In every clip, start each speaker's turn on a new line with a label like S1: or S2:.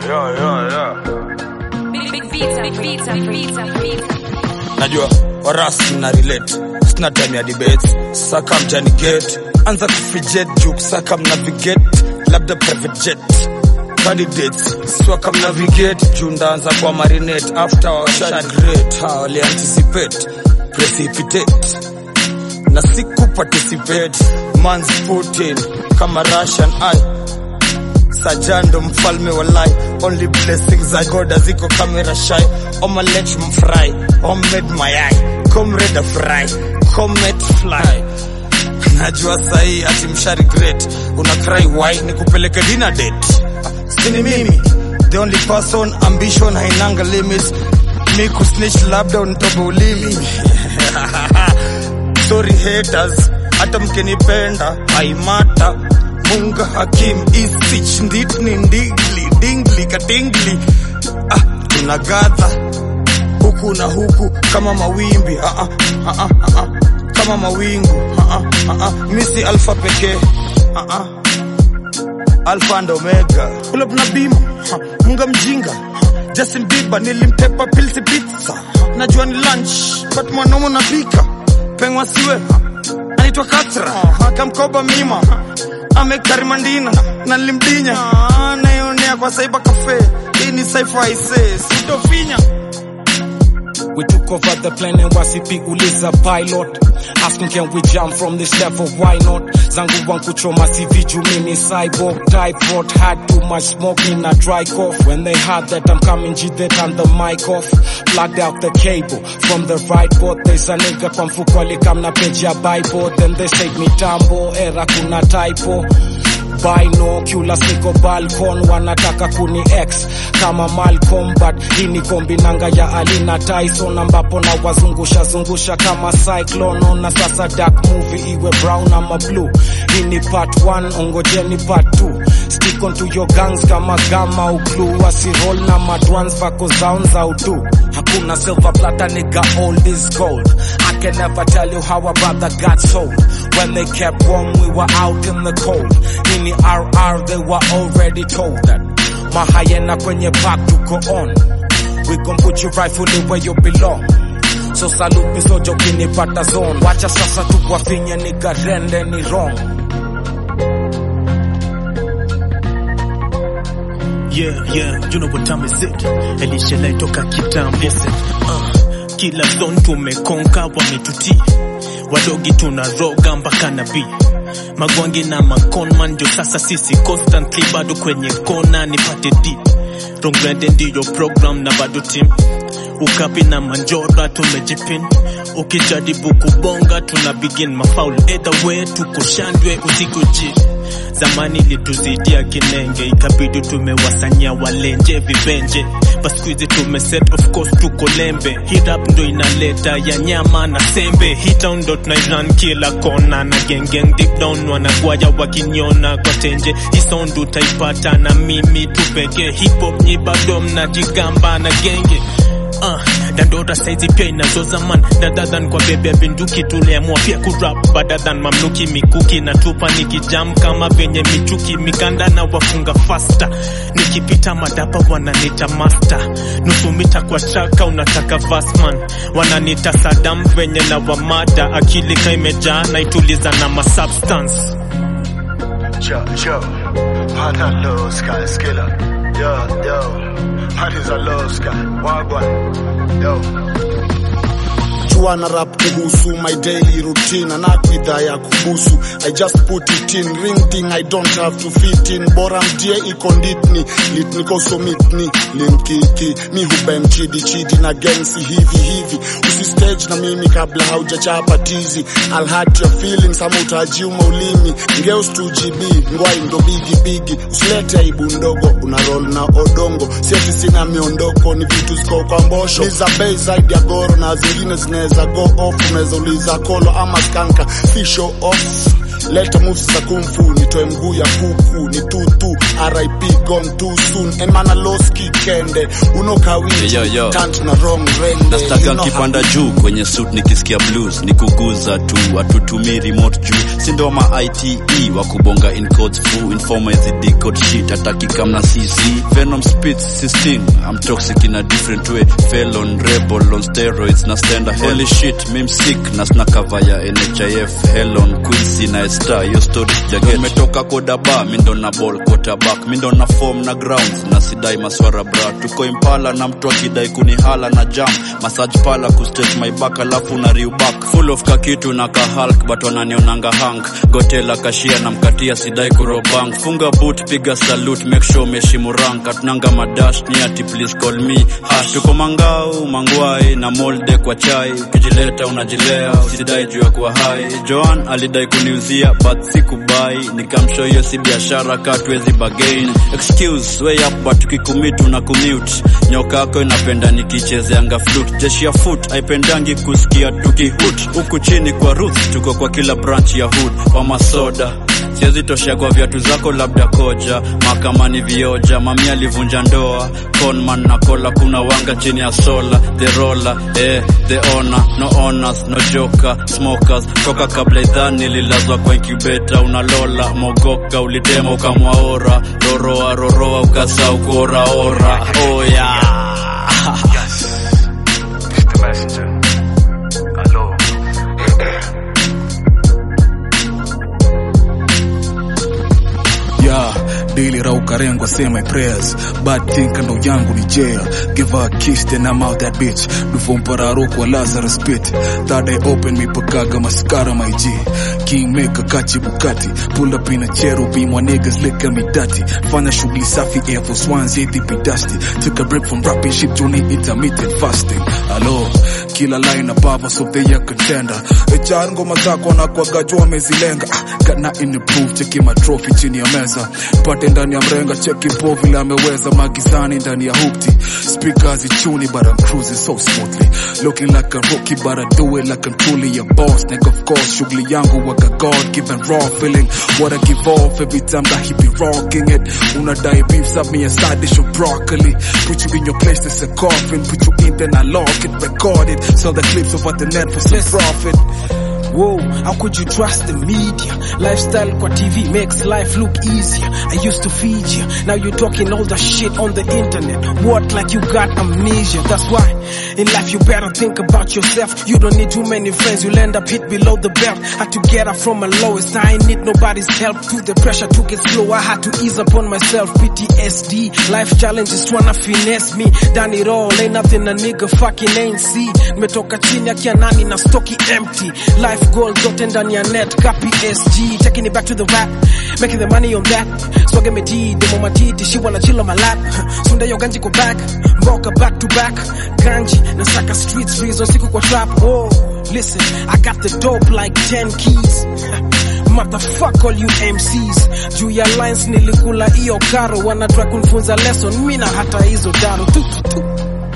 S1: yeah, yeah, yeah.
S2: Big, big beats, big beats, big beats, big beats.
S3: najua warasi na relate sina time ya debates saka mjani gate anza kufijet juk saka mnavigate labda private jet candidates swaka mnavigate juu ndaanza kwa marinate after washagret ha walianticipate precipitate na siku participate mans putin kama russian eye sajando mfalme wa lai only blessings za goda ziko kamera shy omelet mfry homemade mayai comrade fry comet fly najua sahii ati mshari great una cry why ni kupeleke dinner date sini mimi the only person ambition hainanga limits mi kusnitch labda unitobe ulimi sorry haters hata mkinipenda haimata munga hakim isich nditni ndigli dingli katingli ah, tunagadha huku na huku kama mawimbi ah, ah, ah, ah, ah, kama mawingu ah, ah, ah, ah. misi alfa pekee ah, ah. alfa and omega pull up na bima ha, munga mjinga ha, Justin Bieber nilimtepa pilsi pizza ha, najua ni lunch but mwanaume napika pengwa siwe ha, anaitwa Katra ha, kamkoba mima ha, amekarimandina na nilimdinya ha, naionea kwa saiba cafe hii ni saifa ise sitofinya
S4: We took over the plane and wasipi uliza pilot Asking can we jump from this level, why not? Zangu wangu choma CV jumini cyborg typhoid Had too much smoke in a dry cough When they heard that I'm coming G they turned the mic off Plugged out the cable from the right port There's a nigga kwa mfuko alikam na page ya Bible Then they said mitambo, era kuna typo binocular siko balcon wanataka kuni x kama Malcolm but hii ni kombinanga ya Alina Tyson ambapo na wazungusha zungusha kama cyclone ona sasa dark movie iwe brown ama blue hii ni part 1 ongojeni part 2 stick on to your gangs kama gama uglu wasiroll na madwans vako zaun za udu hakuna silver plata nigga all is gold I can never tell you how a brother got sold when they kept warm we were out in the cold Nini RR they were already told that Mahayena kwenye park tuko on We gon put you rightfully where you belong So salute me soja ukinipata zone Wacha sasa tuwafinye nigga rende ni wrong
S5: Yeah, yeah, you know what time is it? Elisha Lai toka kitambo. Listen, uh, kila zone tumekonka wametutii, wadogi tunaroga mpaka nabii magwangi na maconman ndio sasa sisi constantly bado kwenye kona nipate d rongrende ndiyo program na bado team ukapi na manjora tumejipin ukijaribu kubonga tuna begin mafaul either way tuko shandwe usiku ji zamani lituzidia kinenge ikabidi tumewasanyia walenje vibenje baskuizi tumeset of course tuko lembe hirap ndo inaleta ya nyama na sembe hitown ndo tunairan kila kona na gengeng deep down wanagwaya wakiniona kwa tenje hisound utaipata na mimi tupeke hip hop nyi bado mnajigamba na genge Uh, dandora saizi pia inazoza man dadadhan kwa bebe ya binduki tuliamua pia kurap badadhan mamluki mikuki na tupa nikijam kama venye michuki mikanda na wafunga fasta nikipita madapa wananita master nusu mita kwa chaka unataka vasman wananita sadam venye na wamada akili ka imejaa na ituliza na masubstance
S1: Yo, yo, man, I love Sky Skiller. Yo, yo, man is a love Sky. Wagwan, yo.
S6: jua na rap kuhusu my daily routine anakwidha ya kubusu i just put it in ring thing i don't have to fit in bora mtie iko nditni litnikoso mitni linkiki mi hubem chidi chidi na gensi hivi hivi usistage na mimi kabla haujachapa tizi I'll hurt your feelings ama utajiuma ulimi ngeus 2gb ngwai ndo bigi bigi usilete aibu ndogo una roll na odongo sieti sina miondoko ni vitu ziko kwa mbosho ni za bei zaidi ya goro na zingine zinaweza go off unaweza uliza kolo ama skanka si show off leta moves za kumfu nitoe mguu ya kuku ni tutu rip gone too soon and man I lost kikende uno kawiti
S7: Yo, yo.
S6: tant na wrong rende
S7: nastaga
S6: You know
S7: kipanda
S6: how-
S7: juu kwenye suit nikisikia blues ni kuguza tu atutumii remote juu sindo ma ite wa kubonga in codes fu informa hizi decode shit ataki kamna cc venom spits 16 i'm toxic in a different way felon rebel on steroids na stenda holy shit mim sick na sna cover ya nhif helon quincy na star yo story jaget metoka kodaba mindo na ball quarterback mindo na form na grounds na sidai maswara bra tuko impala na mtu akidai kunihala na jam massage pala kustate my back alafu na riu back full of kakitu na kahulk but wananionanga hank gotela kashia na mkatia sidai kurobank funga boot piga salute make sure umeshimu rank atunanga madash ni ati please call me hash tuko mangau mangwai na molde kwa chai ukijileta unajilea usidai juu ya kuwa hai joan alidai kuniuzia but sikubai nikamsho hiyo si biashara katwezi bagain excuse way up but tukikumitu na commute nyoka yako inapenda nikichezeanga flute jeshi ya foot haipendangi kusikia tukihut huku chini kwa roots tuko kwa kila branch ya hood wa masoda siwezi toshea kwa viatu zako labda koja mahakamani vioja mami alivunja ndoa conman na kola kuna wanga chini ya sola the roller eh, the owner no owners no joker smokers toka kabla idhani lilazwa kwa incubeta unalola mogoka ulitema ukamwaora roroa roroa ukasa ukuoraora oh yeah.
S1: Yes. It's the messenger. Hello.
S8: yeah daily rauka rengo say my prayers bad think ndo yangu ni jail give her a kiss then I'm out that bitch dufompararo kwa Lazarus pit third eye open me pakaga mascara my G kingmaker kachi bukati pull up in a cherubim my niggas lick me dirty fanya shughuli safi air force ones yeti be dusty took a break from rapping shit journey intermittent fasting hello kila line above of the year contender HR ngoma zako na kwa jua wamezilenga ah, kana improve cheki matrophy chini ya meza pate ndani ya mrenga cheki po vile ameweza magizani ndani ya hukti speakers ichuni but I'm cruising so smoothly looking like a rookie but I do it like I'm truly a boss nigga of course shughuli yangu waka God given raw feeling what I give off every time that he be rocking it unadai beef sub me a side dish of broccoli put you in your place there's a coffin put you in then I lock it record it sell the clips over the net for some profit
S4: Whoa, how could you trust the media? Lifestyle kwa TV makes life look easier. I used to feed you, now you're talking all the shit on the internet. What like you got amnesia? That's why in life you better think about yourself. You don't need too many friends, you'll end up hit below the belt. Had to get up from my lowest, I ain't need nobody's help. To the pressure took it slow, I had to ease upon myself. PTSD, life challenges tryna finesse me. Done it all, ain't nothing a nigga fucking ain't see. Nimetoka chini ya kianani na stocky empty. Life goals zote ndani ya net, copy SG. Taking it back to the rap, making the money on that. Swagger me D, demo matiti, she wanna chill on my lap. Sunda yo ganji go back, mboka back to back. Ganji, nasaka streets, reason siku kwa trap. Oh, listen, I got the dope like 10 keys. Motherfuck all you MCs juu ya lines nilikula hiyo karo wanataka kunifunza lesson mina hata hizo daro tu, tu, tu.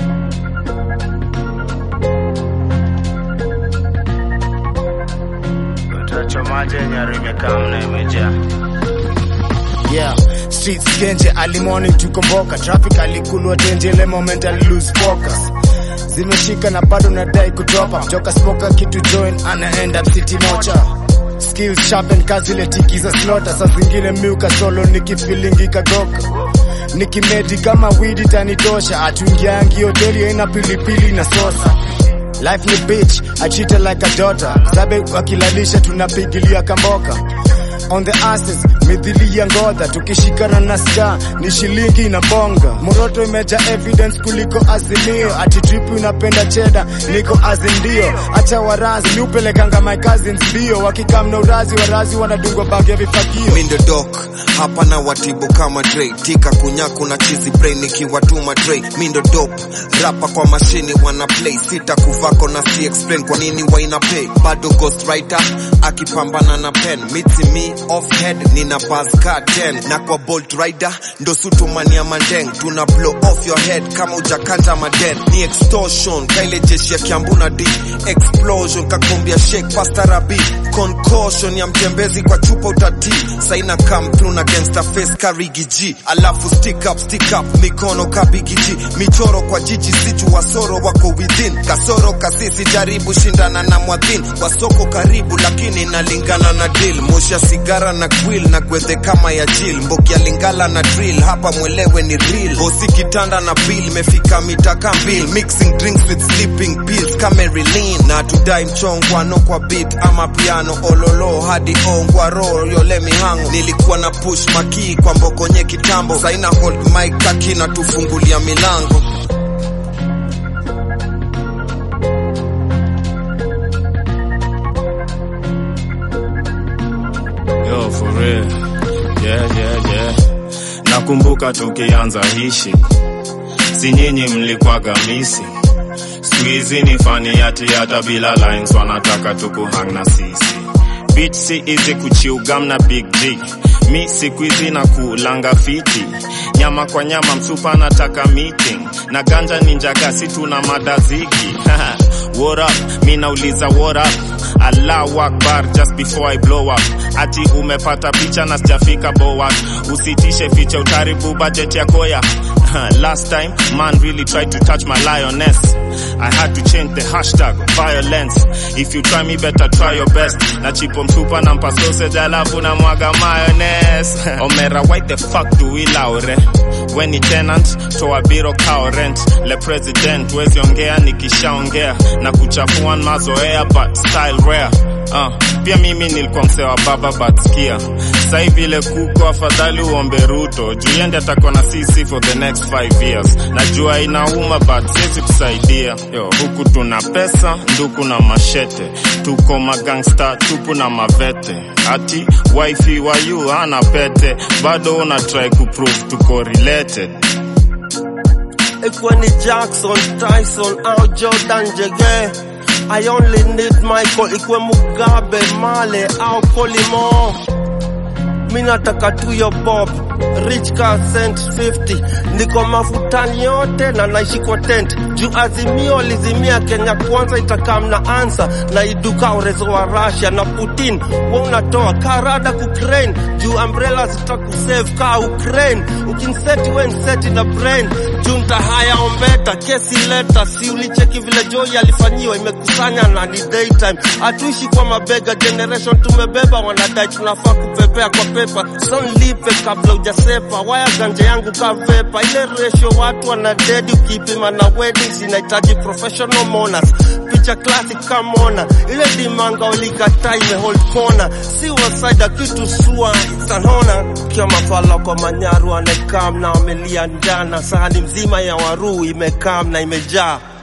S1: Utachomaje nyari imekaa mna imejaa.
S6: Yeah, streets genje early morning tukomboka traffic alikulwa tenje ile moment ali lose focus zimeshika na bado nadai kutopa joka smoka kitu join ana end up city mocha skills sharpen kazi ile tiki za slaughter saa zingine miuka solo nikifilingi kagoka nikimedi kama widi tanitosha atuingiangi hoteli aina pilipili na sosa Life ni bitch, I treat her like a daughter. Zabe wakilalisha tunapigilia kamboka. On the asses, mithili ya ngodha tukishikana na ska ni shilingi na bonga. Moroto imeja evidence kuliko azimio, ati drip unapenda cheda, niko azindio. Acha warazi, mi upelekanga my cousins bio, wakikam na urazi, warazi wanadungwa bagi ya vifagio.
S9: mindo dok hapa na watibu kama Dre tika kunyaku na chizi brain nikiwatuma Dre mindo dop rapa kwa mashini wana play sita kuvako na si explain kwa nini waina pay bado ghost writer akipambana na pen mitsi mi off head nina buzz car 10 na kwa bolt rider ndo sutumania mandeng tuna blow off your head kama ujakanta maden ni extortion kaile jeshi ya kiambu na d explosion kakombia shake pastarabi concussion ya mtembezi kwa chupa utati saina come through na gangster face karigi g alafu stick up stick up mikono kabigi g michoro kwa jiji sichu wasoro wako within kasoro kasisi jaribu shindana na mwadhin wasoko karibu lakini inalingana na deal moshi sigara na grill na gwedhe kama ya jil mboki ya lingala na drill hapa mwelewe ni real bosi kitanda na bill mefika mitaka mbil mixing drinks with sleeping pills kamerilin na tudai mchongwano kwa beat ama piano ololo hadi ongwaro yole mihango nilikuwa na push makii kwa mbokonye kitambo saina hold mic kaki na tufungulia milango
S10: Yo, for real. Yeah, yeah, yeah. Nakumbuka tukianza hishi, si nyinyi mlikwaga misi. Siku hizi ni fani yati hata bila lines wanataka tukuhang na sisi. Beat si easy kuchiugam na big G. Mi siku hizi na kulanga fiti, nyama kwa nyama, msupa nataka meeting na ganja ninjaga, si tuna madaziki what up, mi nauliza what up Allahu Akbar just before I blow up. Ati umepata picha na sijafika boa, usitishe ficha utaribu budget ya koya. Last time man really tried to touch my lioness. I had to change the hashtag violence. If you try me better try your best. Na chipo mtupa na mpa sausage alafu na mwaga mayonnaise. Omera why the fuck do we laure? When ni tenant toa biro kao rent. Le president wezi ongea nikishaongea na kuchafua mazoea but style rare. Uh, pia mimi nilikuwa msee wa baba but skia sai vile kuko afadhali uombe Ruto juu yende atakuwa na sisi for the next 5 years. Najua inauma but siwezi kusaidia yo, huku tuna pesa nduku na mashete, tuko magangsta tupu na mavete, ati wifi wa yu hana pete, bado una try kuprove tuko related.
S11: Ikwe ni Jackson, Tyson au Jordan Jege I only need Michael ikwe Mugabe, Male au Kolimo mi nataka tu yo bob rich car cent 50 niko mafutani yote na naishi kwa tent juu azimio lizimia kenya kwanza itakam na ansa na iduka urezo wa russia na putin wa unatoa karada kukrain juu umbrella zitakusave ka ukraine ukinseti we nseti na brain juu ntahaya ombeta kesi leta si ulicheki vile joi alifanyiwa imekusanya na ni daytime hatuishi kwa mabega generation tumebeba wanadai tunafaa kupepea kwa pepa sonlipe kabla ujasepa waya ganja yangu kavepa ile ratio watu wana dedi ukipima na weddings inahitaji professional monas picha classic kamona ile dimanga ulikata imehold corner si wasaida kitu sua sanona kia mafala kwa manyaru anekam na wamelia njana sahani mzima ya waruu imekam na imejaa